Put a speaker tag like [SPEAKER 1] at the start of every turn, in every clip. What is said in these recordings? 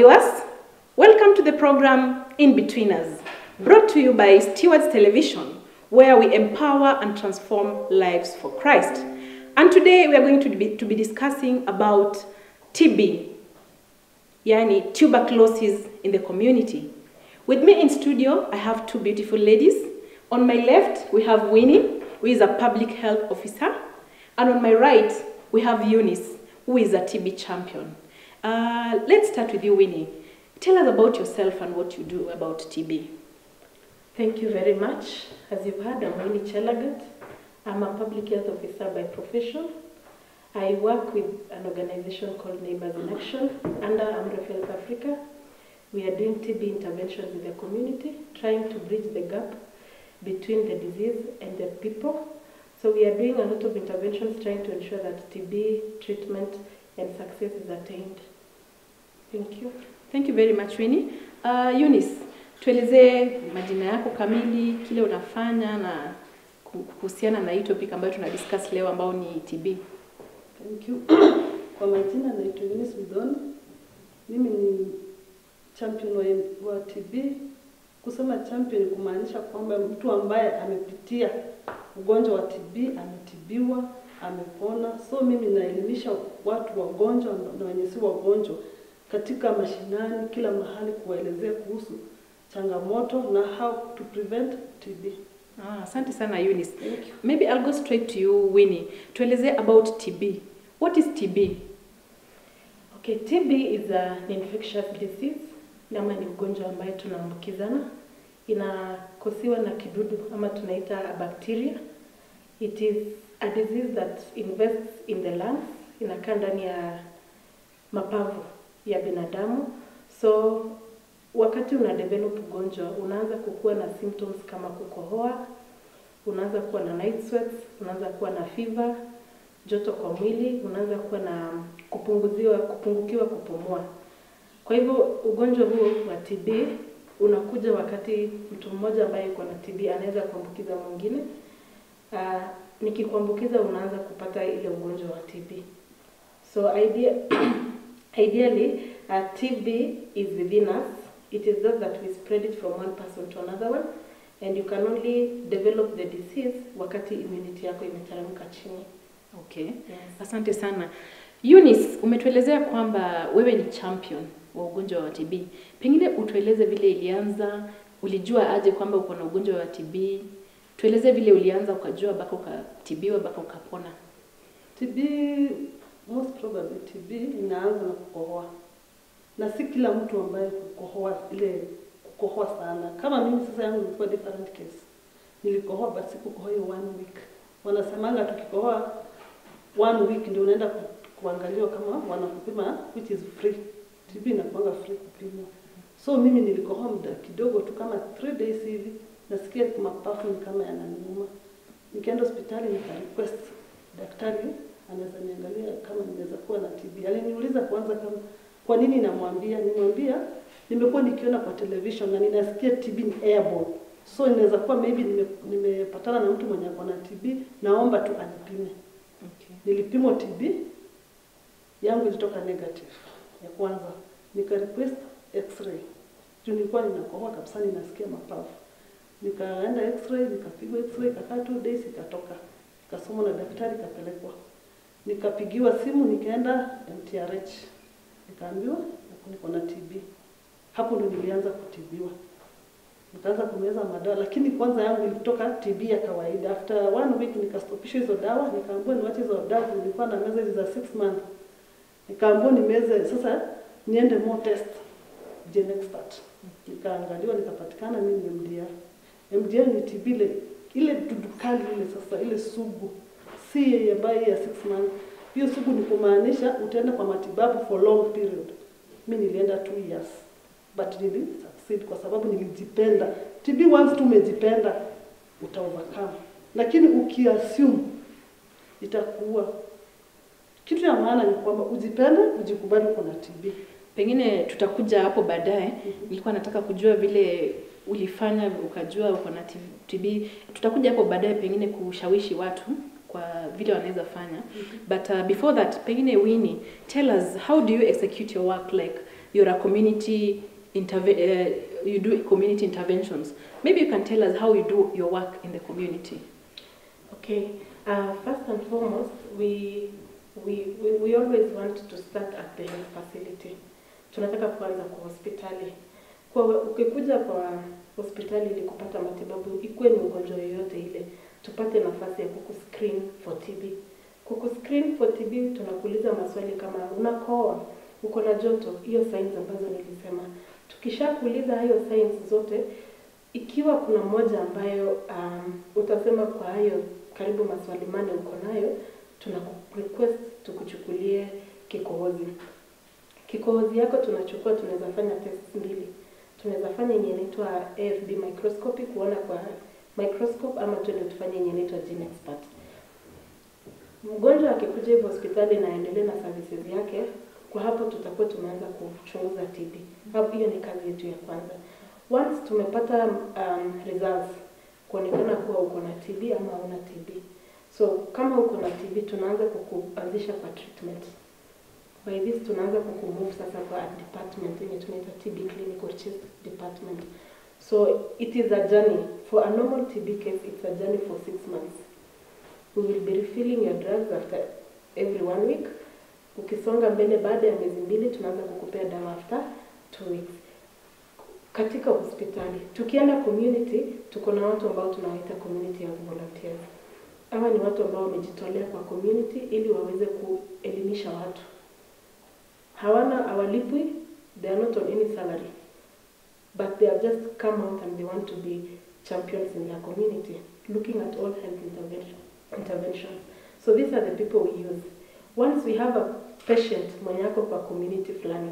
[SPEAKER 1] viewers, welcome to the program In Betweeners, brought to you by Stewards Television, where we empower and transform lives for Christ. And today we are going to be, to be discussing about TB, yani tuberculosis in the community. With me in studio, I have two beautiful ladies. On my left, we have Winnie, who is a public health officer. And on my right, we have Eunice, who is a TB champion. Uh, let's start with you, Winnie. Tell us about yourself and what you do about TB.
[SPEAKER 2] Thank you very much. As you've heard, I'm Winnie Chelagat. I'm a public health officer by profession. I work with an organization called Neighbors in Action under Amref Health Africa. We are doing TB interventions with the community, trying to bridge the gap between the disease and the people. So we are doing a lot of interventions trying to ensure that TB treatment and success is attained. Thank you.
[SPEAKER 1] Thank you very much, Winnie. Uh, Eunice, tuelezee majina yako kamili, kile unafanya na kuhusiana na hii topic ambayo tuna discuss leo ambao ni TB.
[SPEAKER 3] Thank you. Kwa majina naitwa Eunice Bidoni. Mimi ni champion wa, wa TB. Kusema champion kumaanisha kwamba mtu ambaye amepitia ugonjwa wa TB, ametibiwa, amepona. So mimi naelimisha watu wagonjwa na wenye si wagonjwa katika mashinani, kila mahali, kuwaelezea kuhusu changamoto na how to prevent TB.
[SPEAKER 1] Ah, asante sana Eunice.
[SPEAKER 3] Thank you.
[SPEAKER 1] Maybe I'll go straight to you Winnie. Tuelezee about TB. What is TB?
[SPEAKER 2] Okay, TB is an infectious disease, ama ni ugonjwa ambaye tunaambukizana. Inakosiwa na kidudu ama tunaita a bacteria. It is a disease that invests in the lungs, inakaa ndani ya mapavu ya binadamu. So wakati una develop ugonjwa unaanza kukuwa na symptoms kama kukohoa, unaanza kuwa na night sweats, unaanza kuwa na fever, joto kwa mwili, unaanza kuwa na kupunguziwa kupungukiwa kupumua. Kwa hivyo ugonjwa huo wa TB unakuja wakati mtu mmoja ambaye yuko na TB anaweza kuambukiza mwingine. Uh, nikikuambukiza unaanza kupata ile ugonjwa wa TB. So idea, ideally uh, TB is within us. It is just that we spread it from one person to another one and you can only develop the disease wakati immunity yako imeteremka chini.
[SPEAKER 1] Okay.
[SPEAKER 2] Yes.
[SPEAKER 1] Asante sana. Eunice, umetuelezea kwamba wewe ni champion wa ugonjwa wa TB. Pengine utueleze vile ilianza, ulijua aje kwamba uko na ugonjwa wa TB? Tueleze vile ulianza ukajua mpaka ukatibiwa mpaka ukapona.
[SPEAKER 3] TB most probably TB inaanza na kukohoa, na si kila mtu ambaye kukohoa ile kukohoa sana. Kama mimi sasa, yangu ilikuwa different case, nilikohoa but sikukohoa hiyo one week. Wanasemanga tukikohoa one week ndio unaenda ku, kuangaliwa kama wanakupima which is free. TB inakuanga free kupimwa. So mimi nilikohoa muda kidogo tu kama three days hivi, nasikia mapafu ni kama yananiuma. Nikaenda hospitali nika request daktari anaweza niangalia kama ninaweza kuwa na TB. Aliniuliza kwanza kama kwa nini namwambia, nimwambia nimekuwa nikiona kwa television na ninasikia TB ni airborne. So inaweza kuwa maybe nime, nimepatana na mtu mwenye ako na TB, naomba tu anipime.
[SPEAKER 1] Okay.
[SPEAKER 3] Nilipimwa TB yangu ilitoka negative ya kwanza, nika request x-ray juu nilikuwa ninakohoa kabisa, ninasikia mapafu. Nikaenda x-ray, nikapigwa x-ray, ikakaa two days, ikatoka, ikasomwa na daktari, ikapelekwa, nikapigiwa simu, nikaenda MTRH, nikaambiwa niko na TB. Hapo ndo nilianza kutibiwa, nikaanza kumeza madawa, lakini kwanza yangu ilitoka TB ya kawaida. After one week nikastopishwa hizo dawa, nikaambiwa niwache hizo dawa, nilikuwa na meza hizi za six months, nikaambiwa nimeze sasa, niende more test Genexpert. Nikaangaliwa nikapatikana mimi ni MDR. MDR ni TB ile ile dudu kali ile sasa ile sugu, si ambayo ya six months. Hiyo sugu ni kumaanisha utaenda kwa matibabu for long period. Mimi nilienda two years but nili succeed kwa sababu nilijipenda. TB once tu umejipenda uta overcome, lakini ukiassume itakuwa kitu ya maana ni kwamba ujipende, ujikubali uko na TB.
[SPEAKER 1] Pengine tutakuja hapo baadaye. Nilikuwa nataka kujua vile ulifanya ukajua uko na TB. Tutakuja hapo baadaye pengine kushawishi watu kwa vile wanaweza fanya. But uh, before that, pengine Winnie, tell us how do you execute your work like you're a community interve- uh, you do community interventions. Maybe you can tell us how you do your work in the community.
[SPEAKER 2] Okay, uh, first and foremost, we, we, we, we always want to start at the health facility. Tunataka kuanza kwa hospitali. Kwa ukikuja kwa hospitali ili kupata matibabu, ikuwe ni ugonjwa yoyote ile, tupate nafasi ya kukuscreen for TB. Kukuscreen for TB tunakuuliza maswali kama unakoa, uko na joto, hiyo signs ambazo nilisema. Tukishakuuliza hayo signs zote, ikiwa kuna moja ambayo um, utasema kwa hayo karibu maswali mane uko nayo, tuna request tukuchukulie kikohozi. Kikohozi yako tunachukua, tunaweza fanya test mbili. Tunaweza fanya yenye inaitwa AFB microscopy kuona kwa microscope, ama tuende tufanye yenye inaitwa gene expert. Mgonjwa akikuja hivyo hospitali na aendelee na services yake, kwa hapo tutakuwa tumeanza kuchunguza TB. Hapo hiyo ni kazi yetu ya kwanza. Once tumepata um, results kuonekana kuwa uko na TB ama una TB. So kama uko na TB tunaanza kukuanzisha kwa treatment. By this tunaanza kukumove sasa kwa department yenye tunaita TB clinical chest department. So it is a journey. For a normal TB case, it's a journey for six months. We will be refilling your drugs after every one week. Ukisonga mbele baada ya miezi mbili tunaanza kukupea dawa after two weeks katika hospitali. Tukienda community, tuko na watu ambao tunawaita community health volunteers. Hawa ni watu ambao wamejitolea kwa community ili waweze kuelimisha watu. Hawana hawalipwi, they are not on any salary, but they have just come out and they want to be champions in their community, looking at all health intervention, interventions. So these are the people we use. Once we have a patient mwenye ako kwa community fulani,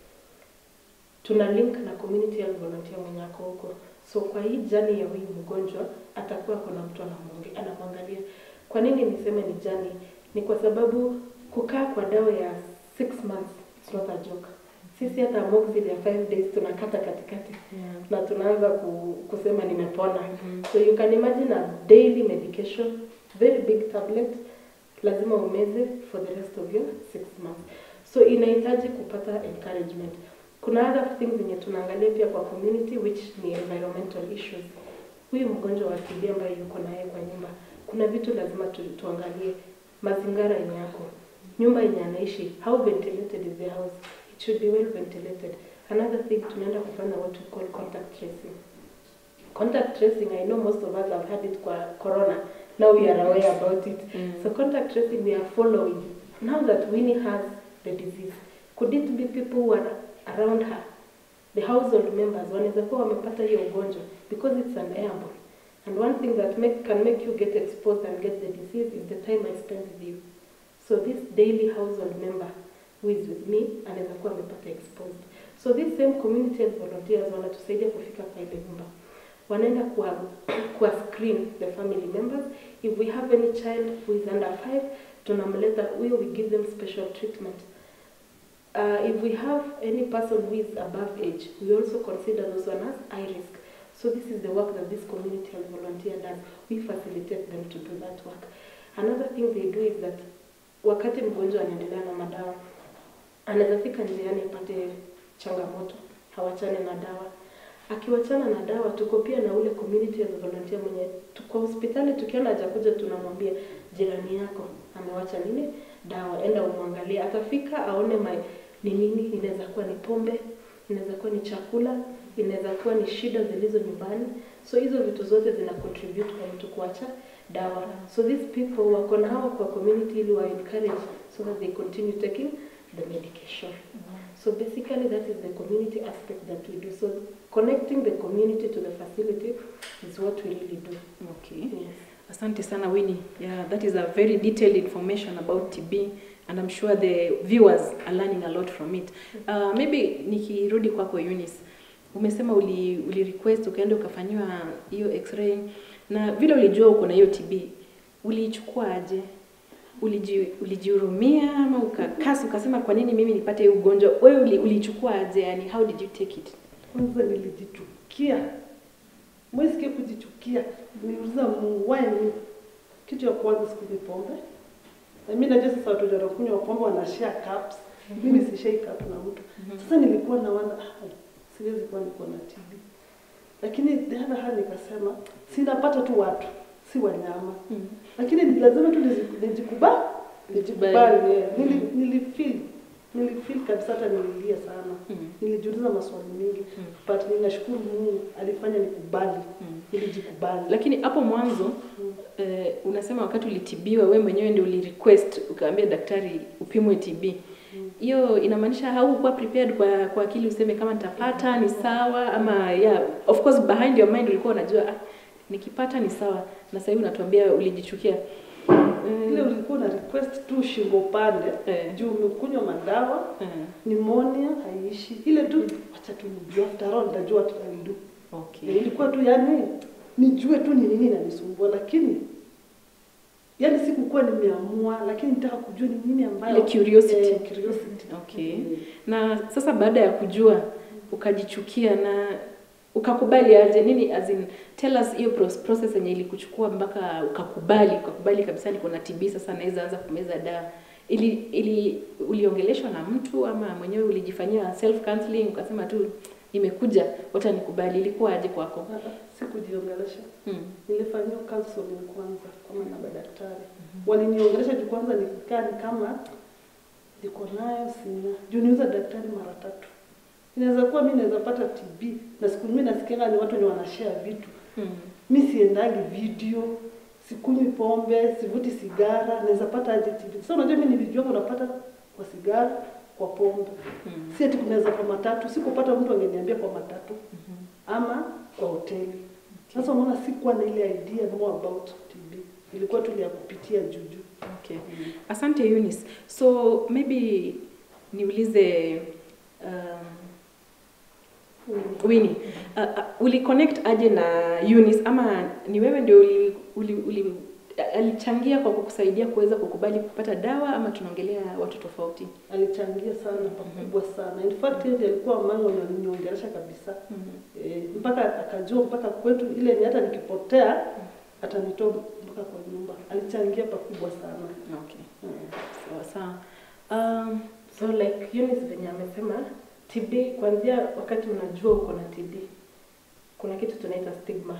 [SPEAKER 2] tuna link na community health volunteer mwenye ako huko. So kwa hii jani ya huyu mgonjwa atakuwa kuna mtu anamwangi- anamwangalia. Kwa nini niseme ni jani? Ni kwa sababu kukaa kwa dawa ya six months it's not a joke. Sisi hata amoxicillin ya five days tunakata katikati na tunaanza ku, kusema nimepona. So you can imagine a daily medication, very big tablet, lazima umeze for the rest of your six months. So inahitaji kupata encouragement. Kuna other things zenye tunaangalia pia kwa community which ni environmental issues. Huyu mgonjwa wa TB ambaye yuko naye kwa nyumba, kuna vitu lazima tu, tuangalie mazingira yenye yako, nyumba yenye anaishi, how ventilated is the house, it should be well ventilated. Another thing tunaenda kufanya what we call contact tracing. Contact tracing, I know most of us have had it kwa corona. Now we are aware about it. So contact tracing, we are following. Now that Winnie has the disease, could it be people who are around her, the household members, wanaweza kuwa wamepata hiyo ugonjwa because it's an airborne. And one thing that make, can make you get exposed and get the disease is the time I spend with you. So this daily household member who is with me anaweza kuwa amepata exposed. So these same community health volunteers wanatusaidia kufika kwa ile nyumba wanaenda kuwa, kuwa screen the family members if we have any child who is under five tunamleta huyo we give them special treatment uh, if we have any person who is above age we also consider those one as high risk so this is the work that this community health volunteer does we facilitate them to do that work another thing they do is that wakati mgonjwa anaendelea na madawa anaweza fika njiani apate changamoto hawachane na dawa akiwachana na dawa tuko pia na ule community health volunteer mwenye tuko hospitali tukiona hajakuja tunamwambia jirani yako amewacha nini dawa enda umwangalie atafika aone mai, ni nini inaweza kuwa ni pombe inaweza kuwa ni chakula inaweza kuwa ni shida zilizo nyumbani so hizo vitu zote zina contribute kwa mtu kuacha dawa so these people wako na hawa kwa community ili wa encourage so that they continue taking the medication So basically that is the community aspect that we do. So connecting the community to the facility is what we really do.
[SPEAKER 1] Okay.
[SPEAKER 2] Yes.
[SPEAKER 1] Asante sana Winnie. Yeah, that is a very detailed information about TB and I'm sure the viewers are learning a lot from it. Uh, maybe nikirudi kwako Eunice. Umesema uli, uli request ukaenda ukafanyiwa hiyo x-ray na vile ulijua uko na hiyo TB uliichukua aje? Uliji, ulijihurumia ama ukakasi ukasema kwa nini mimi nipate hii ugonjwa? Wewe uli, ulichukua aje? Yani how did you take it?
[SPEAKER 3] Kwanza nilijichukia, mwesikie kujichukia, niliuliza Mungu why me? Kitu ya kwanza sikunywi pombe. Na mimi najua sasa watu wanakunywa pombe wanashare cups. mimi sishaika hapo na mtu sasa nilikuwa na wana ah, siwezi kuwa niko na TB lakini the other hand nikasema sinapata tu watu si wanyama
[SPEAKER 1] Mm.
[SPEAKER 3] lakini ni lazima tu nizi- nijikubali nijikubali
[SPEAKER 1] Nijikubali.
[SPEAKER 3] eh. Nili- nilifeel nilifeel kabisa hata nililia sana
[SPEAKER 1] Mm.
[SPEAKER 3] nilijiuliza maswali mengi
[SPEAKER 1] Mm.
[SPEAKER 3] but ninashukuru Mungu alifanya nikubali
[SPEAKER 1] Mm.
[SPEAKER 3] nilijikubali
[SPEAKER 1] Lakini hapo mwanzo
[SPEAKER 3] Mm.
[SPEAKER 1] eh, unasema wakati ulitibiwa we mwenyewe ndio ulirequest ukaambia daktari upimwe TB. Hiyo inamaanisha haukuwa prepared kwa kwa akili useme kama nitapata ni sawa ama yeah, of course behind your mind ulikuwa unajua ah, nikipata ni sawa na sasa hivi unatuambia ulijichukia.
[SPEAKER 3] ile
[SPEAKER 1] Mm.
[SPEAKER 3] ulikuwa na request tu shingo pande
[SPEAKER 1] Eh.
[SPEAKER 3] juu umekunywa madawa
[SPEAKER 1] Eh.
[SPEAKER 3] pneumonia haiishi ile tu acha tu nijue after all nitajua what I'll do
[SPEAKER 1] Okay.
[SPEAKER 3] Eh, ilikuwa tu yani nijue tu ni nini inanisumbua lakini yani sikukuwa nimeamua lakini nitaka kujua ni nini ambayo
[SPEAKER 1] Ile curiosity.
[SPEAKER 3] eh, curiosity.
[SPEAKER 1] Okay.
[SPEAKER 3] Mm.
[SPEAKER 1] Na sasa baada ya kujua ukajichukia na ukakubali aje nini as in tell us hiyo pros- process yenye ilikuchukua mpaka ukakubali ukakubali kabisa niko na TB sasa naweza anza kumeza dawa ili ili uliongeleshwa na mtu ama mwenyewe ulijifanyia self counseling ukasema tu imekuja wacha nikubali ilikuwa aje kwako
[SPEAKER 3] Ah, ah, sikujiongelesha
[SPEAKER 1] hmm.
[SPEAKER 3] nilifanyiwa counseling kwanza kama na madaktari waliniongelesha juu kwanza nikikaa ni kama niko nayo sina juu niuza daktari mara tatu inaweza kuwa mi naweza pata TB na siku mi nasikianga ni watu wenye wanashare vitu
[SPEAKER 1] Hmm.
[SPEAKER 3] mi siendangi video sikunywi pombe sivuti sigara naweza pata aje TB sasa unajua mi nilijua unapata kwa sigara kwa pombe
[SPEAKER 1] Hmm.
[SPEAKER 3] si ati kunaweza kwa matatu sikupata mtu angeniambia kwa matatu ama kwa hoteli sasa unaona sikuwa na ile idea more about TB ilikuwa tu ya kupitia juju
[SPEAKER 1] Okay. Asante Eunice. So maybe niulize um, Winnie. Uh, uh, uli connect aje na Eunice ama ni wewe ndio uli, uli, uli alichangia kwa kukusaidia kuweza kukubali kupata dawa ama tunaongelea watu tofauti?
[SPEAKER 3] alichangia sana pakubwa sana in fact yeye ndiye alikuwa mama mwenye aliniongelesha kabisa e, mpaka akajua mpaka kwetu ile ni hata nikipotea atanitoa mpaka kwa nyumba alichangia pakubwa sana
[SPEAKER 1] Okay.
[SPEAKER 3] Mm.
[SPEAKER 1] Sawa sawa. Um,
[SPEAKER 2] So like Eunice venye amesema TB, kuanzia wakati unajua uko na TB, kuna kitu tunaita stigma.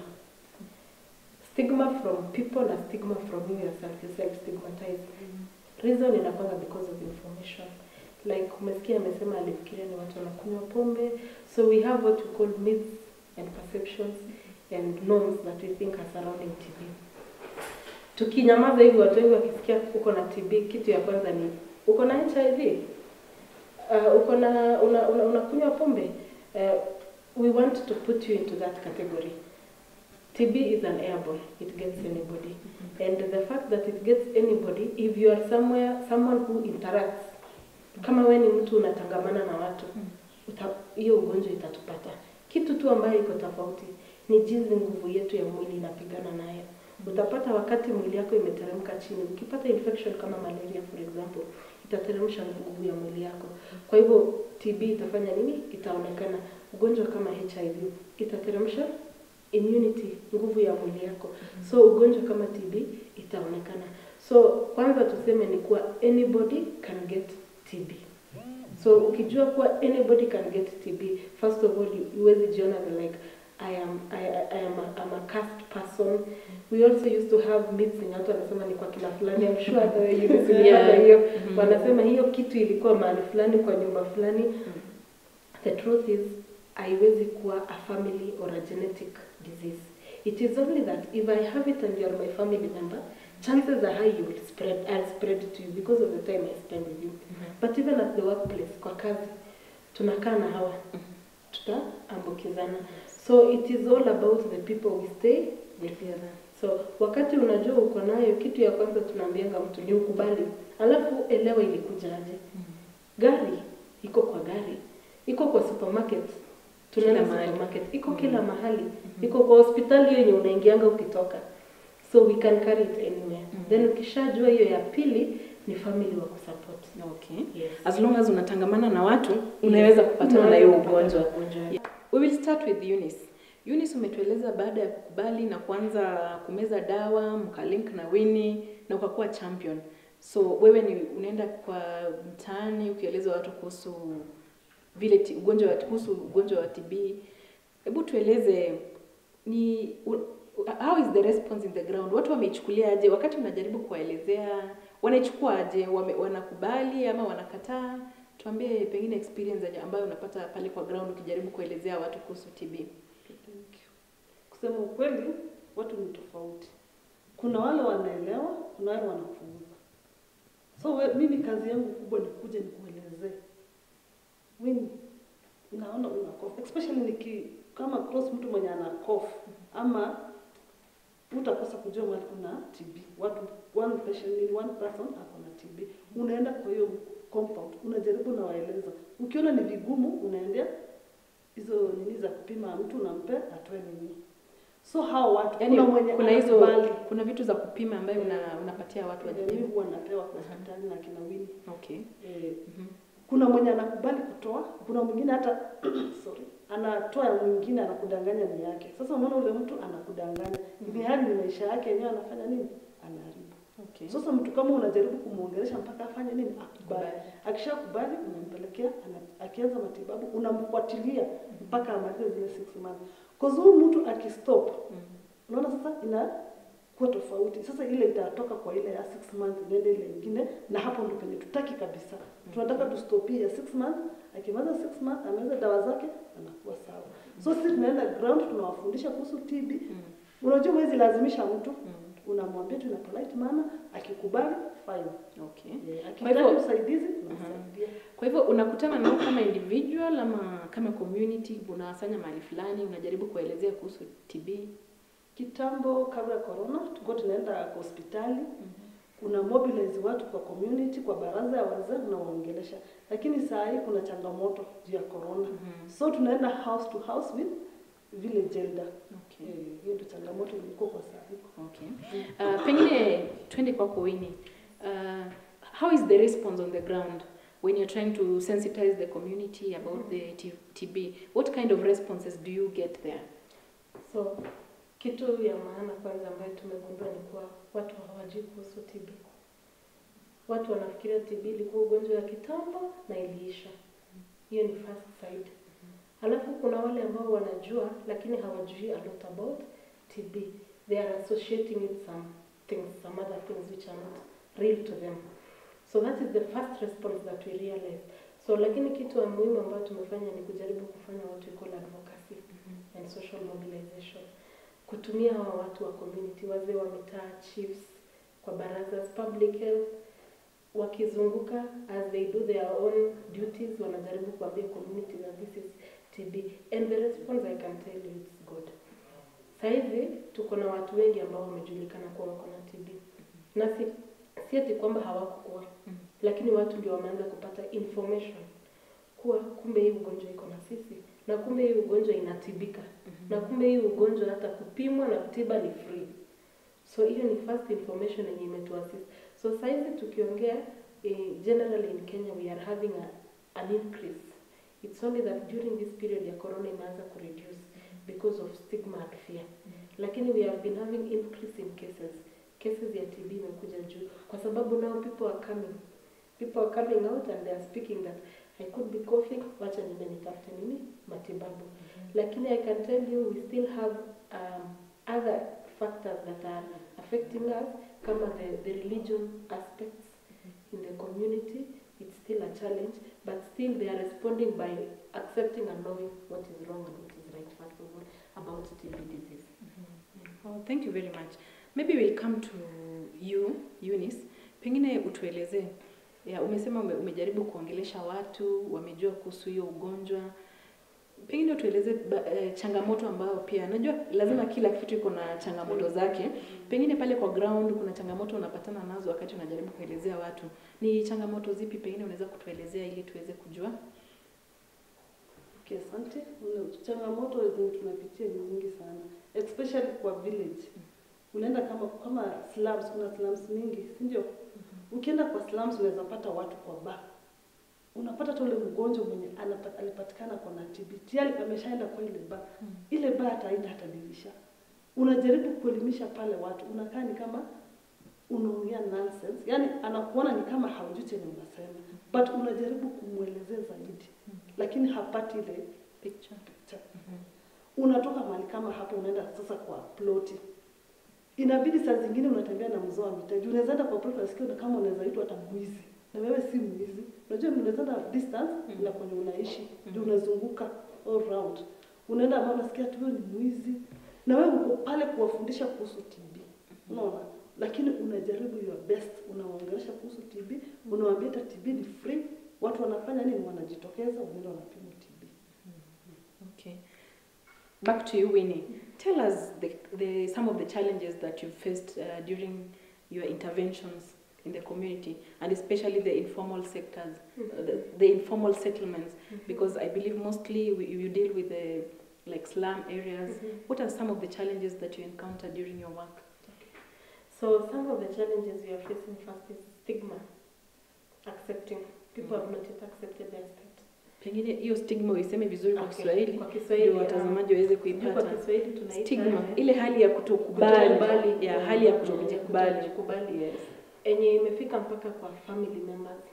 [SPEAKER 2] Stigma from people na stigma from you yourself, you self stigmatize. Reason inakwanga because of information. Like umesikia amesema alifikiria ni watu wanakunywa pombe. So we have what we call myths and perceptions and norms that we think are surrounding TB. Tukinyamaza hivi watu wengi wakisikia uko na TB, kitu ya kwanza ni uko na HIV. Uh, uko na una, una, unakunywa pombe. Uh, we want to put you into that category. TB is an airborne. It gets anybody. And the fact that it gets anybody, if you are somewhere, someone who interacts, kama we ni mtu unatangamana na watu, uta- hiyo ugonjwa itatupata. Kitu tu ambayo iko tofauti ni jinsi nguvu yetu ya mwili inapigana nayo. Utapata wakati mwili yako imeteremka chini, ukipata infection kama malaria for example, itateremsha nguvu ya mwili yako. Kwa hivyo TB itafanya nini? Itaonekana. Ugonjwa kama HIV itateremsha immunity, nguvu ya mwili yako. So ugonjwa kama TB itaonekana. So kwanza tuseme ni kuwa anybody can get TB. So ukijua kuwa anybody can get TB, first of all you huwezi jiona the like I am I, I, I am a, I'm a cursed person. We also used to have myths yenye watu wanasema ni kwa kina fulani. I'm sure the way you listen
[SPEAKER 1] Yeah.
[SPEAKER 2] hiyo
[SPEAKER 1] Mhm.
[SPEAKER 2] wanasema hiyo kitu ilikuwa mahali fulani kwa nyumba fulani. The truth is haiwezi kuwa a family or a genetic disease. It is only that if I have it and you are my family member, chances are high you will spread, I'll spread it to you because of the time I spend with you. But even at the workplace, kwa kazi, tunakaa na hawa, tutaambukizana. So it is all about the people we stay with. So wakati unajua uko nayo, kitu ya kwanza tunaambianga mtu ni ukubali, alafu elewa ilikuja aje. Gari iko kwa gari, iko kwa supermarket, tunaenda
[SPEAKER 1] Kila mahali.
[SPEAKER 2] supermarket, iko kila mahali, iko kwa hospitali yenye unaingianga ukitoka, so we can carry it anywhere.
[SPEAKER 1] Mhm.
[SPEAKER 2] Then ukishajua hiyo ya pili ni family wa kusupport.
[SPEAKER 1] Okay.
[SPEAKER 2] Yes.
[SPEAKER 1] As long as unatangamana na watu unaweza kupatana na hiyo
[SPEAKER 2] Unaweza kupata
[SPEAKER 1] ugonjwa.
[SPEAKER 2] ugonjwa.
[SPEAKER 1] Yeah. We will start with Eunice. Eunice umetueleza baada ya kukubali na kuanza kumeza dawa, mkalink na Winnie na ukakuwa champion. So wewe ni unaenda kwa mtaani ukieleza watu kuhusu vile ti- ugonjwa wa kuhusu ugonjwa wa TB. Hebu tueleze ni u- how is the response in the ground? Watu wameichukulia aje wakati unajaribu kuwaelezea? Wanaichukua aje? Wame, wanakubali ama wanakataa? Tuambie pengine experience aje ambayo unapata pale kwa ground ukijaribu kuelezea watu kuhusu TB.
[SPEAKER 3] Okay, thank you. Kusema ukweli, watu ni tofauti. Kuna wale wanaelewa, kuna wale wanapuuza. So we, mimi kazi yangu kubwa ni kuja nikuelezee. Mimi naona una cough, especially niki kama cross mtu mwenye ana cough ama utakosa kujua mahali kuna TB. Watu one patient, one person ako na TB. Unaenda kwa hiyo compound, unajaribu na waeleza. Ukiona ni vigumu, unaendea hizo nini za kupima mtu unampe atoe nini. So hao watu
[SPEAKER 1] Yaani
[SPEAKER 3] kuna mwenye
[SPEAKER 1] kuna hizo
[SPEAKER 3] anakubali.
[SPEAKER 1] kuna vitu za kupima ambayo una, unapatia watu
[SPEAKER 3] Mimi
[SPEAKER 1] wajaribu.
[SPEAKER 3] huwa napewa kwa hospitali na kina Winnie.
[SPEAKER 1] Okay.
[SPEAKER 3] Eh,
[SPEAKER 1] Mhm.
[SPEAKER 3] kuna mwenye anakubali kutoa, kuna mwingine hata sorry, anatoa ya mwingine anakudanganya ni yake. Sasa unaona ule mtu anakudanganya, ili hali ni maisha yake yenyewe anafanya nini? Anaharibu.
[SPEAKER 1] Okay.
[SPEAKER 3] Sasa mtu kama unajaribu kumuongelesha mpaka afanye nini? Akubali.
[SPEAKER 1] Kubali.
[SPEAKER 3] Akishakubali unampelekea, ana- akianza matibabu unamfuatilia mpaka amalize zile 6 months. Kwa huyu mtu akistop,
[SPEAKER 1] Mm.
[SPEAKER 3] unaona sasa inakuwa tofauti. Sasa ile itatoka kwa ile ya 6 months iende ile ingine, na hapo ndo penye tutaki kabisa. Tunataka tustopie ya 6 months, akimaliza 6 months ameweza dawa zake anakuwa sawa. So sisi tunaenda ground, tunawafundisha kuhusu TB.
[SPEAKER 1] Mm.
[SPEAKER 3] Unajua huwezi lazimisha mtu,
[SPEAKER 1] Mm.
[SPEAKER 3] unamwambia tu ina polite manner, akikubali fine.
[SPEAKER 1] Okay.
[SPEAKER 3] Yeah,
[SPEAKER 1] Kwa
[SPEAKER 3] akihitaji
[SPEAKER 1] hivyo-
[SPEAKER 3] usaidizi unamsaidia.
[SPEAKER 1] Kwa hivyo unakutana nao kama individual ama kama community, unawasanya mahali fulani, unajaribu kuelezea kuhusu TB.
[SPEAKER 3] Kitambo kabla ya corona tulikuwa tunaenda kwa hospitali una mobilize watu kwa community, kwa baraza ya wazee unawaongelesha, lakini saa hii kuna changamoto juu ya corona
[SPEAKER 1] Mhm.
[SPEAKER 3] so tunaenda house to house with village elder.
[SPEAKER 1] Okay.
[SPEAKER 3] Eh, hiyo ndio changamoto ilikuwa kwa saa hii.
[SPEAKER 1] Okay. Uh, pengine twende kwako Winnie. Uh, how is the response on the ground when you're trying to sensitize the community about the T- TB? What kind of responses do you get there?
[SPEAKER 2] So kitu ya maana kwanza ambayo tumegundua ni kuwa watu hawajui kuhusu TB. Watu wanafikiria TB ilikuwa ugonjwa wa kitambo na iliisha. Hiyo ni first side. Alafu kuna wale ambao wanajua lakini hawajui a lot about TB. They are associating with some things, some other things which are not real to them. So that is the first response that we realize. So lakini kitu ya muhimu ambayo tumefanya ni kujaribu kufanya what we call advocacy and social mobilization. Kutumia hawa watu wa community, wazee wa mitaa, chiefs, kwa baraza, public health, wakizunguka as they do their own duties, wanajaribu kuambia community that this is TB and the response I can tell you it's good. Saizi tuko na watu wengi ambao wamejulikana kuwa wako na TB na si, si ati kwamba hawakukuwa
[SPEAKER 1] Mhm.
[SPEAKER 2] lakini watu ndio wameanza kupata information kuwa kumbe hii ugonjwa iko na sisi na kumbe hii ugonjwa inatibika na kumbe hii ugonjwa hata kupimwa na kutiba ni free so hiyo ni first information yenye imetuassist so saizi tukiongea eh, generally in Kenya we are having a, an increase it's only that during this period ya corona imeanza kureduce because of stigma and fear lakini we have been having increase in cases cases ya TB imekuja juu kwa sababu now people are coming people are coming out and they are speaking that I could be coughing wacha niende nitafute nini matibabu lakini I can tell you we still have um, other factors that are affecting us kama the, the religion aspects in the community it's still a challenge but still they are responding by accepting and knowing what is wrong and what is right first of all about TB disease
[SPEAKER 1] Oh, thank you very much. Maybe we'll come to you, Eunice. Pengine utuelezee. Ya, umesema ume, umejaribu kuongelesha watu, wamejua kuhusu hiyo ugonjwa. Pengine utueleze ba- eh, changamoto ambayo pia najua lazima kila kitu iko na changamoto zake. Pengine pale kwa ground kuna changamoto unapatana nazo wakati unajaribu kuelezea watu. Ni changamoto zipi pengine unaweza kutuelezea ili tuweze kujua?
[SPEAKER 3] Okay, asante. Una- Changamoto zenye tunapitia ni nyingi sana, especially kwa village. Unaenda kama kama slums, kuna slums mingi, si ndio? Ukienda kwa slums unaweza pata watu kwa bar. Unapata hata ule mgonjwa mwenye anapa- alipatikana kwa na TB tayari ameshaenda kwa ile bar. Ile bar hataenda hata dirisha. Unajaribu kuelimisha pale watu, unakaa ni kama unaongea nonsense, yani anakuona ni kama haujui chenye unasema, but unajaribu kumwelezea zaidi, lakini hapati ile
[SPEAKER 1] Picture.
[SPEAKER 3] picture. Unatoka mahali kama hapo, unaenda sasa kwa ploti, inabidi saa zingine unatembea na mzee wa mitaji, unaweza enda kwa ploti, unasikia kama unaweza itwa hata mwizi, na wewe si mwizi. Unajua mnaweza enda distance
[SPEAKER 1] Mhm.
[SPEAKER 3] na kwenye unaishi, ndio unazunguka all round, unaenda ambao unasikia tu wewe ni mwizi, na wewe uko pale kuwafundisha kuhusu TB, unaona lakini unajaribu your best, unawaongelesha kuhusu TB, unawaambia hata TB ni free. Watu wanafanya nini? Wanajitokeza, wanaenda wanapima TB.
[SPEAKER 1] Okay. Back to you, Winnie. Tell us the, the, some of the challenges that you've faced uh, during your interventions in the community, and especially the informal sectors, uh, the, the informal settlements, because I believe mostly we, you deal with the like slum areas.
[SPEAKER 2] Mhm.
[SPEAKER 1] What are some of the challenges that you encounter during your work?
[SPEAKER 2] So some of the challenges we are facing first is stigma, accepting. People have not yet accepted their state.
[SPEAKER 1] Pengine hiyo stigma uiseme vizuri kwa
[SPEAKER 2] Okay.
[SPEAKER 1] Kiswahili
[SPEAKER 2] Kwa Kiswahili,
[SPEAKER 1] ndio watazamaji waweze
[SPEAKER 2] Sijui kwa
[SPEAKER 1] kuipata.
[SPEAKER 2] Kiswahili tunaita
[SPEAKER 1] Stigma, ile hali ya kutokubali,
[SPEAKER 2] Kutokubali.
[SPEAKER 1] ya hali ya
[SPEAKER 2] Mm,
[SPEAKER 1] kutokujikubali.
[SPEAKER 2] kutokujikubali.
[SPEAKER 1] Yes.
[SPEAKER 2] enye imefika mpaka kwa family members.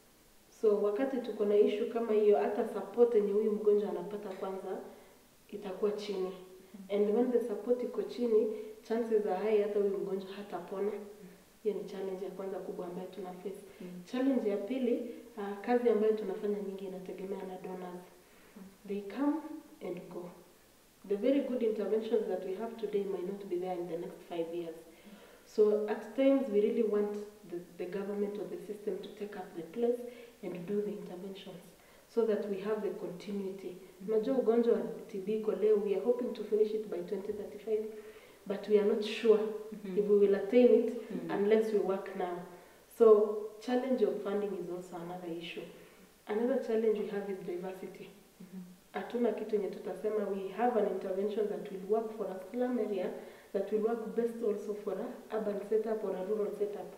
[SPEAKER 2] So wakati tuko na issue kama hiyo, hata support yenye huyu mgonjwa anapata kwanza itakuwa chini, and when the support iko chini, chances are high hata huyu mgonjwa hatapona. Hiyo ni challenge ya kwanza kubwa ambayo tuna face.
[SPEAKER 1] Mm.
[SPEAKER 2] Challenge ya pili, uh, kazi ambayo tunafanya nyingi inategemea na donors. They come and go. The very good interventions that we have today might not be there in the next five years. So at times we really want the, the government or the system to take up the place and do the interventions so that we have the continuity. Unajua ugonjwa wa TB iko leo, we are hoping to finish it by 2035 but we are not sure
[SPEAKER 1] Mhm.
[SPEAKER 2] if we will attain it
[SPEAKER 1] Mhm.
[SPEAKER 2] unless we work now. So challenge of funding is also another issue. Another challenge we have is diversity.
[SPEAKER 1] Mhm.
[SPEAKER 2] Hatuna kitu yenye tutasema we have an intervention that will work for a slum area that will work best also for a urban setup or a rural setup.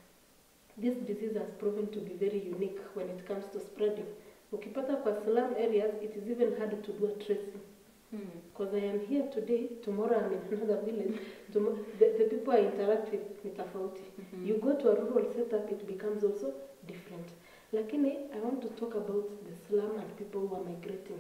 [SPEAKER 2] This disease has proven to be very unique when it comes to spreading. Ukipata kwa slum areas, it is even hard to do a tracing.
[SPEAKER 1] Mhm.
[SPEAKER 2] Because I am here today, tomorrow I'm in another village. Tomo- the, the people I interact with ni tofauti.
[SPEAKER 1] Mhm.
[SPEAKER 2] You go to a rural setup, it becomes also different. Lakini I want to talk about the slum and people who are migrating.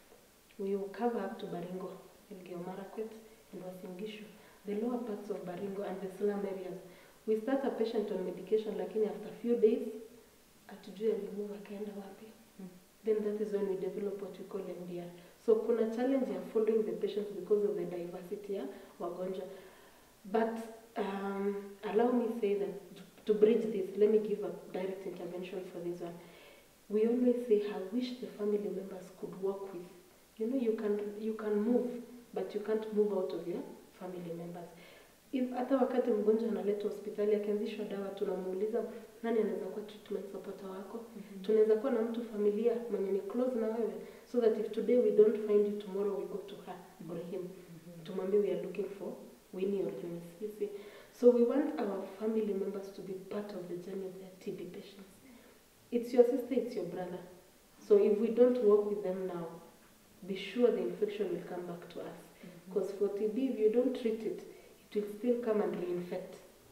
[SPEAKER 2] We will cover up to Baringo, Elgeyo Marakwet, and Uasin Gishu, the lower parts of Baringo and the slum areas. We start a patient on medication, lakini after few days, atujui alimove akaenda wapi.
[SPEAKER 1] Mm.
[SPEAKER 2] Then that is when we develop what we call MDR. So kuna challenge ya following the patients because of the diversity ya wagonjwa. But um, allow me say that to, to bridge this, let me give a direct intervention for this one. We always say, I wish the family members could work with. You know, you can you can move, but you can't move out of your family members. If hata wakati mgonjwa analetwa hospitali akianzishwa dawa, tunamuuliza nani anaweza kuwa treatment supporter wako. Tunaweza kuwa na mtu familia mwenye ni close na wewe, so that if today we don't find you, tomorrow we go to her or him tumwambie we are looking for Winnie or Eunice. You see, so we want our family members to be part of the journey of their TB patients. It's your sister, it's your brother. So if we don't work with them now, be sure the infection will come back to us. Because for TB, if you don't treat it, it will still come and reinfect.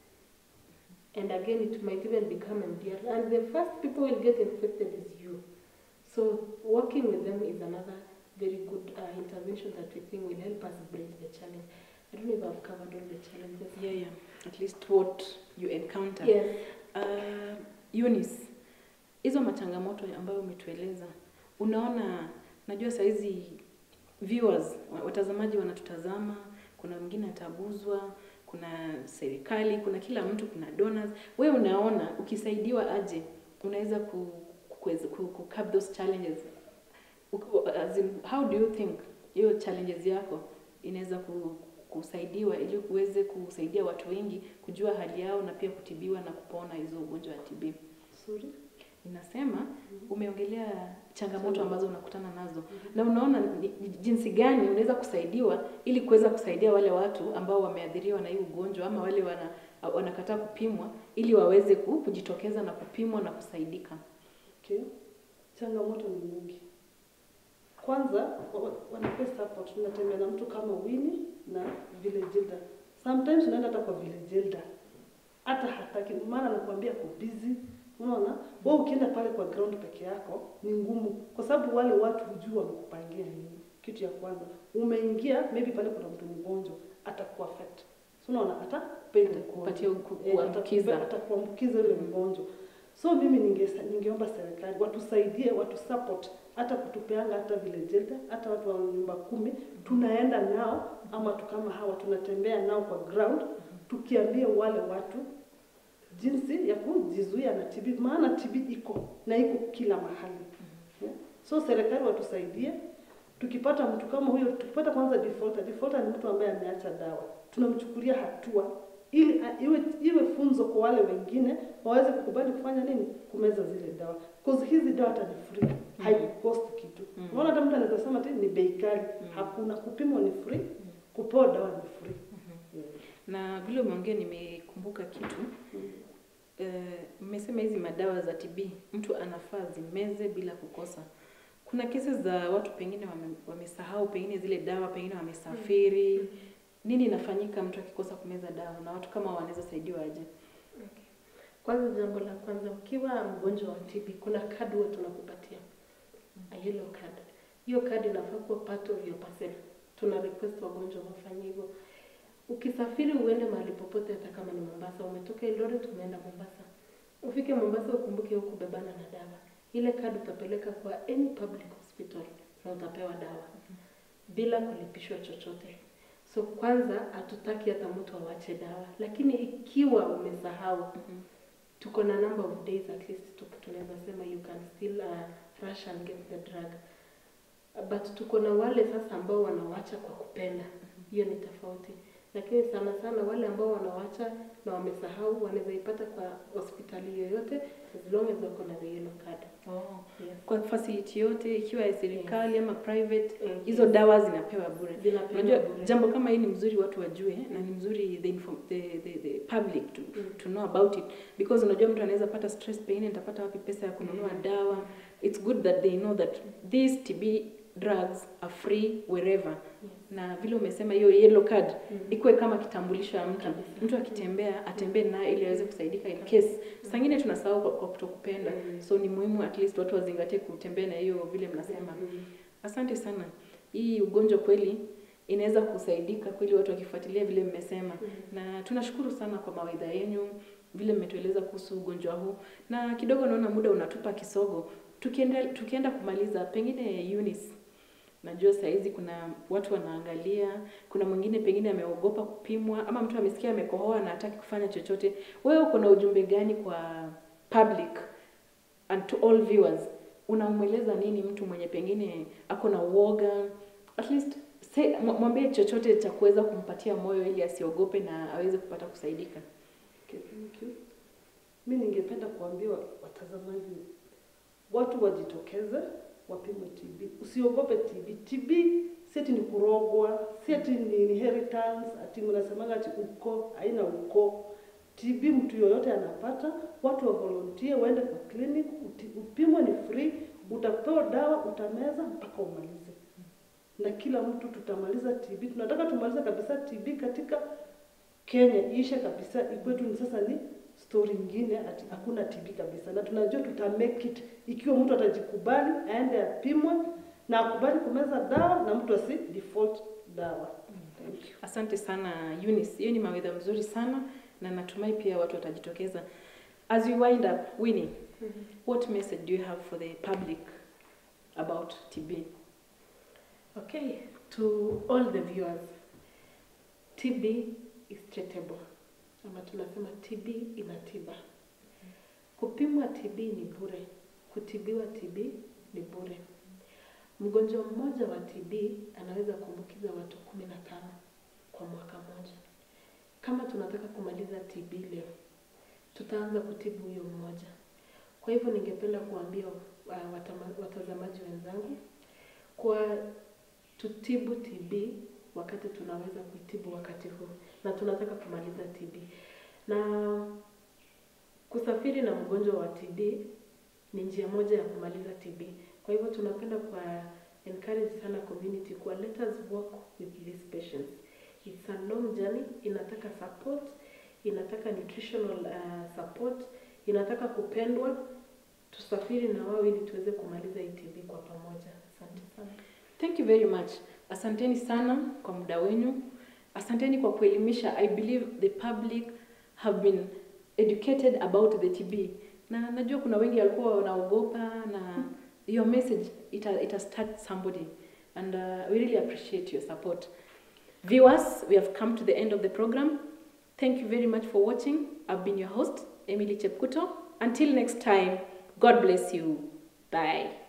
[SPEAKER 2] And again, it might even become MDR. And the first people will get infected is you. So working with them is another very good uh, intervention that we think will help us bridge the challenge. I don't know if I've covered all the challenges.
[SPEAKER 1] Yeah, yeah. At least what you encounter.
[SPEAKER 2] Yes.
[SPEAKER 1] Uh, Eunice, hizo machangamoto ambayo umetueleza, unaona, najua saizi viewers, wa- watazamaji wanatutazama, kuna wengine ataguzwa, kuna serikali, kuna kila mtu, kuna donors. Wewe unaona ukisaidiwa aje unaweza ku, kuweza- ku, ku curb those challenges Uku- as in, how do you think hiyo challenges yako inaweza ku, kusaidiwa ili uweze kusaidia watu wengi kujua hali yao na pia kutibiwa na kupona hizo ugonjwa wa TB.
[SPEAKER 3] Sorry.
[SPEAKER 1] Ninasema umeongelea changamoto ambazo unakutana nazo na unaona ni- ni jinsi gani unaweza kusaidiwa ili kuweza kusaidia wale watu ambao wameathiriwa na hii ugonjwa ama wale wana wanakataa kupimwa ili waweze ku- kujitokeza na kupimwa na kusaidika.
[SPEAKER 3] Okay. Changamoto ni nyingi. Kwanza wa- wa- wanapea support. Tunatembea na mtu kama Winnie na village elder. Sometimes unaenda hata kwa village elder. hata hataki, maana anakuambia ako busy. Unaona, wewe ukienda pale kwa ground peke yako ni ngumu, kwa sababu wale watu hujui wamekupangia nini. Kitu ya kwanza umeingia, maybe pale kuna mtu mgonjwa, atakuaffect So, unaona atapenda
[SPEAKER 1] Kupatia ku-
[SPEAKER 3] Eh,
[SPEAKER 1] kuambukiza.
[SPEAKER 3] atakupa- atakuambukiza yule mgonjwa. So mimi ninge, ningeomba serikali watusaidie, watu support hata kutupeanga hata vile jelda, hata watu wa nyumba kumi tunaenda nao, ama tu kama hawa tunatembea nao kwa ground, tukiambia wale watu jinsi ya kujizuia na TB, maana TB iko na iko kila mahali. Yeah. So serikali watusaidie, tukipata mtu kama huyo, tukipata kwanza defaulter. Defaulter ni mtu ambaye ameacha dawa, tunamchukulia hatua ili a- iwe iwe funzo kwa wale wengine waweze kukubali kufanya nini, kumeza zile dawa, cause hizi dawa hata ni free, haikucost kitu.
[SPEAKER 1] Mhm.
[SPEAKER 3] Unaona, hata mtu anaweza sema ati ni bei kali, hakuna. Kupimwa ni free, kupewa dawa ni free. Yeah.
[SPEAKER 1] Na vile umeongea nimekumbuka kitu
[SPEAKER 3] Mm.
[SPEAKER 1] Eh, mmesema hizi madawa za TB mtu anafaa zimeze bila kukosa. Kuna kesi za watu pengine wame, wamesahau pengine zile dawa, pengine wamesafiri. Nini inafanyika mtu akikosa kumeza dawa, na watu kama wanaweza saidiwa aje?
[SPEAKER 2] Okay. Kwanza jambo la kwanza, ukiwa mgonjwa wa TB kuna kadi huwa tunakupatia a yellow card. Hiyo kadi inafaa kuwa part of your parcel. Tuna request wagonjwa wafanye hivyo. Ukisafiri uende mahali popote, hata kama ni Mombasa, umetoka Eldoret umeenda Mombasa, ufike Mombasa ukumbuke huku bebana na dawa. Ile kadi utapeleka kwa any public hospital na utapewa dawa bila kulipishwa chochote. So kwanza hatutaki hata mtu awache dawa, lakini ikiwa umesahau tuko na number of days at least tu- tunaweza sema you can still uh, rush and get the drug but tuko na wale sasa ambao wanawacha kwa kupenda hiyo ni tofauti lakini sana sana wale ambao wanawacha na wamesahau wanaweza ipata kwa hospitali yoyote as long as wako na the yellow card
[SPEAKER 1] Oh.
[SPEAKER 2] yes.
[SPEAKER 1] Kwa facility yote ikiwa ya serikali ama private,
[SPEAKER 2] Mm.
[SPEAKER 1] hizo dawa zinapewa bure.
[SPEAKER 2] Zinapewa
[SPEAKER 1] Unajua
[SPEAKER 2] bure.
[SPEAKER 1] jambo kama hii ni mzuri watu wajue na ni mzuri the, inform, the, the, the public to,
[SPEAKER 2] Mm.
[SPEAKER 1] to know about it because unajua mtu anaweza pata stress, pengine nitapata wapi pesa ya kununua
[SPEAKER 2] Mm.
[SPEAKER 1] dawa. It's good that they know that these TB drugs are free wherever
[SPEAKER 2] Yes.
[SPEAKER 1] na vile umesema hiyo yellow card
[SPEAKER 2] Mm.
[SPEAKER 1] ikuwe kama kitambulisho ya mtu
[SPEAKER 2] Kabisa.
[SPEAKER 1] mtu akitembea atembee nayo ili aweze kusaidika in case saa ingine tunasahau kwa, kwa kutokupenda
[SPEAKER 2] Mm.
[SPEAKER 1] so ni muhimu at least watu wazingatie kutembea na hiyo vile mnasema
[SPEAKER 2] Mm.
[SPEAKER 1] asante sana hii ugonjwa kweli inaweza kusaidika kweli watu wakifuatilia vile mmesema
[SPEAKER 2] Mm.
[SPEAKER 1] na tunashukuru sana kwa mawaidha yenu vile mmetueleza kuhusu ugonjwa huu na kidogo naona muda unatupa kisogo tukienda, tukienda kumaliza pengine Eunice najua sahizi kuna watu wanaangalia kuna mwingine pengine ameogopa kupimwa ama mtu amesikia amekohoa na hataki kufanya chochote wewe uko na ujumbe gani kwa public and to all viewers unamweleza nini mtu mwenye pengine ako na uoga at least say, mw- mwambie chochote cha kuweza kumpatia moyo ili asiogope na aweze kupata kusaidika
[SPEAKER 3] Okay, thank you. Mi ningependa kuambia watazamaji watu wajitokeze wapimwe TB. Usiogope TB. TB si ati ni kurogwa, si ati ni inheritance, ati mnasemaga ati uko, haina uko. TB mtu yoyote anapata, watu wa volunteer waende kwa clinic, uti- upimwe ni free, utapewa dawa, utameza mpaka umalize. Na kila mtu tutamaliza TB. Tunataka tumalize kabisa TB katika Kenya ishe kabisa, ikwetu ni sasa ni story nyingine, ati hakuna TB kabisa, na tunajua tuta make it ikiwa mtu atajikubali aende apimwe na akubali kumeza dawa na mtu asi default dawa. Thank you.
[SPEAKER 1] asante sana Eunice hiyo ni mawaidha mzuri sana na natumai pia watu watajitokeza as we wind up Winnie what message do you have for the public about TB
[SPEAKER 2] Okay, to all the viewers, TB is treatable. Ama tunasema TB ina tiba. Kupimwa TB ni bure, kutibiwa TB ni bure. Mgonjwa mmoja wa TB anaweza kuambukiza watu kumi na tano kwa mwaka mmoja. Kama tunataka kumaliza TB leo, tutaanza kutibu huyo mmoja. Kwa hivyo ningependa kuambia uh, watama- watazamaji wenzangu kwa tutibu TB wakati tunaweza kuitibu wakati huu, na tunataka kumaliza TB. Na kusafiri na mgonjwa wa TB ni njia moja ya kumaliza TB. Kwa hivyo tunapenda kwa encourage sana community kwa let us work with these patients. It's a long journey, inataka support, inataka nutritional uh, support, inataka kupendwa. Tusafiri na wao ili tuweze kumaliza hii TB kwa pamoja. Asante sana.
[SPEAKER 1] Thank you very much. Asanteni sana kwa muda wenu. Asanteni kwa kuelimisha. I believe the public have been educated about the TB. Na najua kuna wengi walikuwa wanaogopa na your message ita, ita start somebody and uh, we really appreciate your support. Viewers, we have come to the end of the program. Thank you very much for watching. I've been your host, Emily Chepkuto. Until next time, God bless you. Bye.